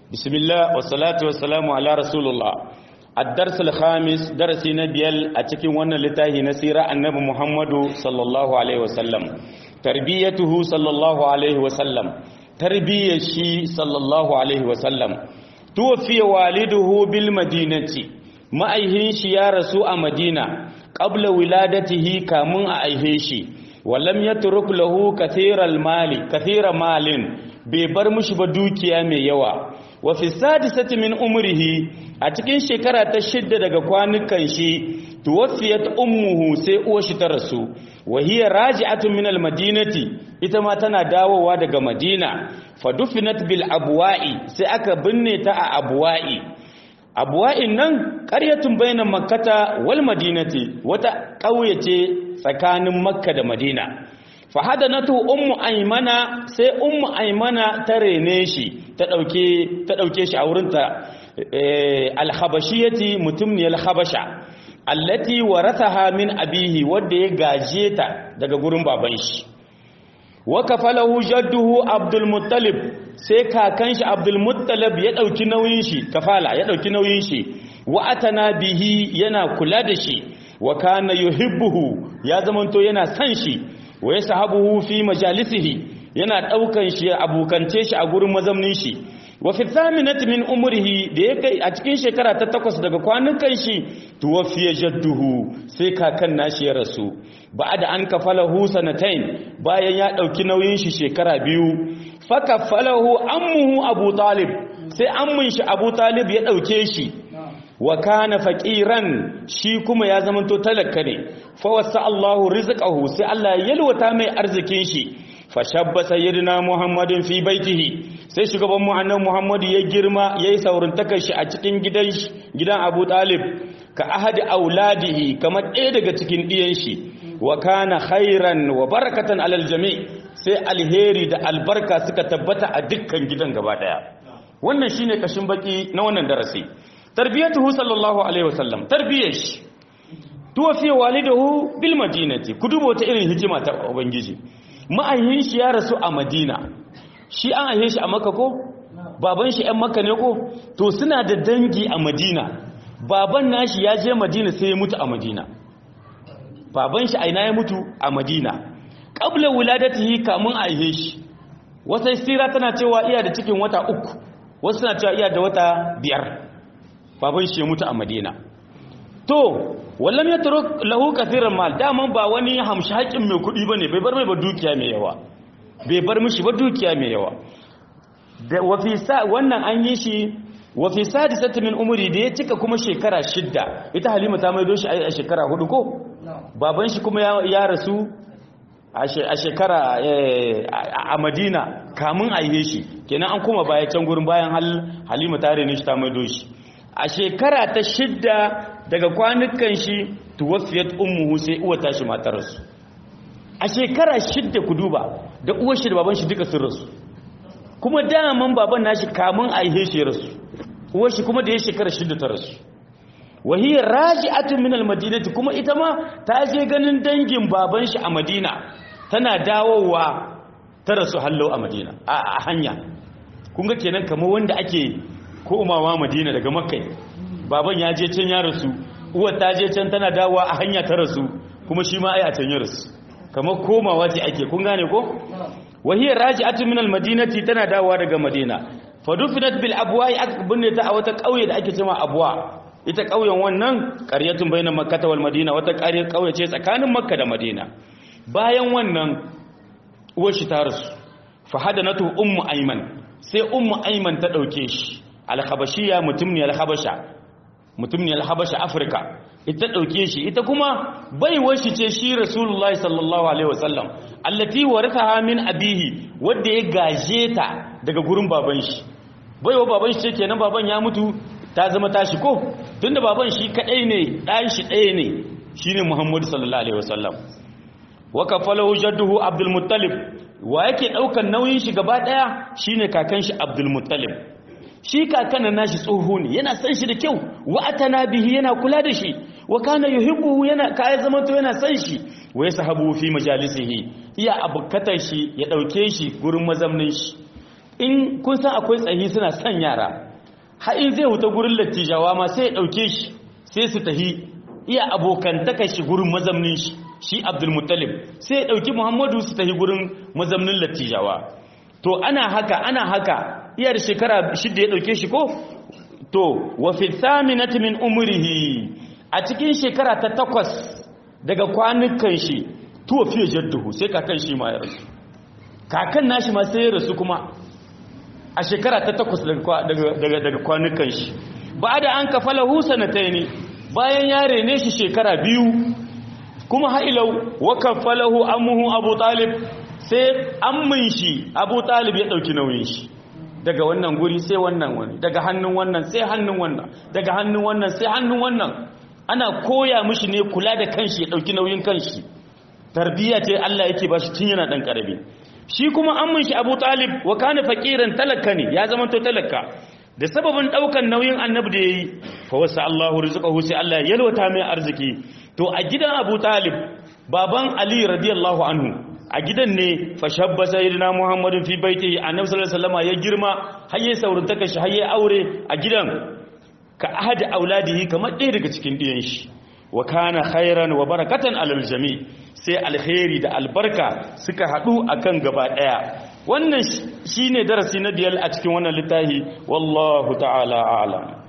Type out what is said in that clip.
بسم الله والصلاة والسلام على رسول الله الدرس الخامس درس نبيل أتكين وانا لتاهي نسيرة النبي محمد صلى الله عليه وسلم تربيته صلى الله عليه وسلم تربية شي صلى الله عليه وسلم توفي والده بالمدينة ما أيهنش يا رسول مدينة قبل ولادته كامن أيهنش ولم يترك له كثير المال كثير مال bai bar mushi ba dukiya mai yawa wa fi sadisati min umrihi a cikin shekara ta shidda daga kwanukan shi tuwaffiyat ummuhu sai uwar shi ta rasu wa hiya raji'atun min almadinati ita ma tana dawowa daga madina fa dufinat bil abwa'i sai aka binne ta a abwa'i abwa'in nan qaryatun bainan makkata wal madinati wata ƙauye ce tsakanin makka da madina fahadanatu ummu aymana sai ummu aymana ta rene shi ta dauke ta dauke shi a wurinta al-habashiyati mutumniyal habasha allati warathaha min abihi wanda ya gaje ta daga gurin baban shi wa kafalahu jadduhu abdul muttalib sai kakan shi abdul muttalib ya dauki nauyin shi kafala ya dauki nauyin shi wa atana bihi yana kula da shi wa kana yuhibbuhu ya zamanto yana san shi wa ya sahabuhu fi majalisihi yana daukan shi abukance shi a gurin mazamnin shi wa fi thaminati min umrihi da ya kai a cikin shekara ta takwas daga kwanukan shi tuwafiya jadduhu sai kakan nashi ya rasu ba'da an kafalahu sanatain bayan ya dauki nauyin shi shekara biyu fa kafalahu ammuhu abu talib sai ammun shi abu talib ya dauke shi wa kana faqiran shi kuma ya zamanto talaka ne fa wasa Allahu rizqahu sai Allah ya yalwata mai arzikin shi fa shabba sayyidina Muhammadin fi baitihi sai shugaban mu annabi Muhammad ya girma yayi saurintakar shi a cikin gidan gidan Abu Talib ka ahadi auladihi kamar ɗaya daga cikin ɗiyan shi wa kana khairan wa barakatan alal jami' sai alheri da albarka suka tabbata a dukkan gidan gaba daya wannan shine kashin baki na wannan darasi tarbiyatuhu sallallahu alaihi wasallam tarbiyar shi tuwafi walidahu bil madinati ku dubo ta irin hikima ta ubangiji ma'ayyin shi ya rasu a madina shi an aihe shi a makka ko baban shi ɗan makka ne ko to suna da dangi a madina baban nashi ya je madina sai ya mutu a madina baban shi aina ya mutu a madina qabla wuladatihi kamun aihe shi wata sira tana cewa iya da cikin wata uku wasu suna cewa iya da wata biyar baban shi ya mutu a madina to wallam ya taro lahu kathiran mal daman ba wani hamshi haƙin mai kuɗi bane bai bar mai ba dukiya mai yawa bai bar mishi ba dukiya mai yawa da wafi sa wannan an yi shi wafi sadisati min umri da ya cika kuma shekara shidda ita halima ta maido shi a shekara hudu ko baban shi kuma ya rasu a shekara a madina kamun a yi shi kenan an kuma baya can gurin bayan halima ta rene shi ta maido shi a shekara ta shidda daga kwanukan shi tuwafiyat ummuhu sai uwa tashi matarsu a shekara shidda ku duba da uwar shi da baban shi duka sun rasu kuma daman baban nashi kamun a ihe shi rasu uwar shi kuma da ya shekara shidda ta rasu wahiyar raji'atun min almadinati kuma ita ma ta je ganin dangin baban shi a madina tana dawowa ta rasu hallo a madina a hanya kun ga kenan kamar wanda ake komawa madina daga makkai baban ya je can ya rasu uwar ta je can tana dawowa a hanya ta rasu kuma shi ma ai a can ya rasu kamar komawa ce ake kun gane ko wahiyar raji'atu min almadinati tana dawowa daga madina fadufinat bil abwa'i aka binne ta a wata kauye da ake cewa abwa ita kauyen wannan qaryatun bainan makkah wal madina wata ƙaryar kauye ce tsakanin makka da madina bayan wannan uwar shi ta rasu fa hadanatu ummu ayman sai ummu ayman ta dauke shi alhabashiya mutum ne alhabasha mutum ne alhabasha afirka ita dauke shi ita kuma baiwar shi ce shi rasulullahi sallallahu alaihi wasallam allati warathaha min abihi wanda ya gaje ta daga gurin baban shi baiwa baban shi ce kenan baban ya mutu ta zama tashi ko tunda baban shi kadai ne dan shi ɗaya ne shine muhammadu sallallahu alaihi wasallam wa kafalahu jadduhu abdul muttalib wa yake daukan nauyin shi gaba daya shine kakan shi abdul muttalib shi kakanan nashi tsoho ne yana san shi da kyau wa atana bihi yana kula da shi wa kana yuhibbu yana kai zaman to yana san shi wa yasahabu fi majalisihi iya abukatar shi ya dauke shi gurin mazamnin shi in kun san akwai tsahi suna son yara har in zai huta gurin lattijawa ma sai ya ɗauke shi sai su tahi iya abokantaka shi gurin mazamnin shi shi abdulmuttalib sai ya ɗauki muhammadu su tahi gurin mazamnin lattijawa to ana haka ana haka iyar shekara shidda ya ɗauke shi ko to wa fi thaminati min umrihi a cikin shekara ta takwas daga kwanukan shi tuwa fiye jadduhu sai kakan shi ma ya rasu kakan nashi ma sai ya rasu kuma a shekara ta takwas daga kwanukan shi ba da an kafala husa na ta ne bayan ya rene shi shekara biyu kuma ha'ilau wa kafalahu amuhu abu talib sai ammin shi abu talib ya ɗauki nauyin shi daga wannan guri sai wannan wani daga hannun wannan sai hannun wannan daga hannun wannan sai hannun wannan ana koya mishi ne kula da kanshi ya ɗauki nauyin kanshi tarbiyya ce Allah yake ba shi tun yana ɗan ƙarami shi kuma ammin shi abu talib wa kana faqiran talaka ne ya zama to talaka da sababin daukan nauyin annabi da yayi fa wasa Allahu rizqahu sai Allah ya yalwata mai arziki to a gidan Abu Talib baban Ali radiyallahu anhu a gidan ne fa shabba sayyidina Muhammadin fi baitihi annabi sallallahu alaihi wasallam ya girma har yayi saurantaka shi har yayi aure a gidan ka ahadi auladihi kamar ɗaya daga cikin ɗiyan shi wa kana khairan wa barakatan alal jami sai alkhairi da albarka suka hadu akan gaba daya wannan shine darasi na biyar a cikin wannan littafi wallahu ta'ala a'lam